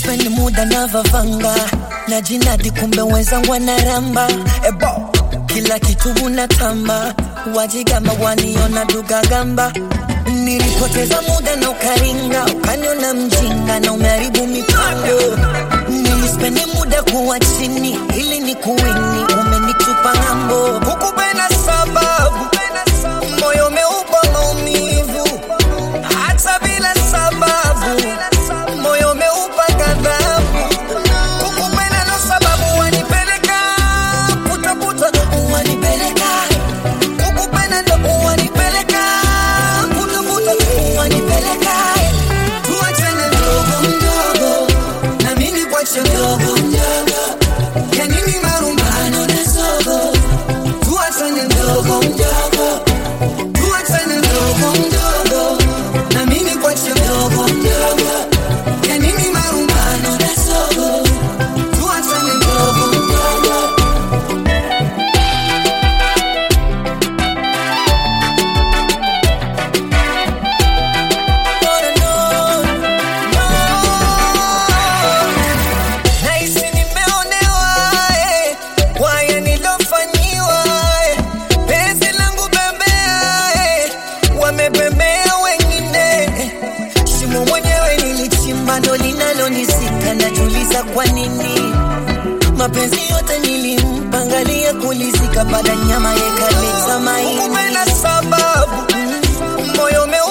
Nilispendi muda na vavanga na jinadi, kumbe wenzangu wanaramba ebo, kila kitu unatamba, wajigamba waniona dugagamba. Nilipoteza muda na ukaringa, ukaniona mjinga na umeharibu mipango. Nilispendi muda kuwa chini ili ni kuwini, umenitupa ng'ambo, hukupenda sababu moyo umeupa maumivu hata bila sababu, moyo umeupa ghadhabu. Kukupenda ndo sababu wanipeleka putaputa, wanipeleka kukupenda ndo wanipeleka putaputa, wanipeleka tuachane mdogo mdogo, na mimi kwache mdogo mdogo, ya nini marumbano na zogo, tuachane mdogo mdogo tuachane mdogo mdogo, na mimi kwache mdogo mdogo, ya nini marumbano na sogo, tuachane mdogo mdogo. No, no, no, no. Nahisi nimeonewa eh, kwa haya nilofanyiwa eh, penzi langu bembea eh, wamebembea wengine eh, shimo mwenyewe nilichimba ndo linalonisika, najiuliza kwa nini mapenzi yote nilimpangalia kulizika, baada nyama yekaleta maini. Hukupenda sababu moyo ume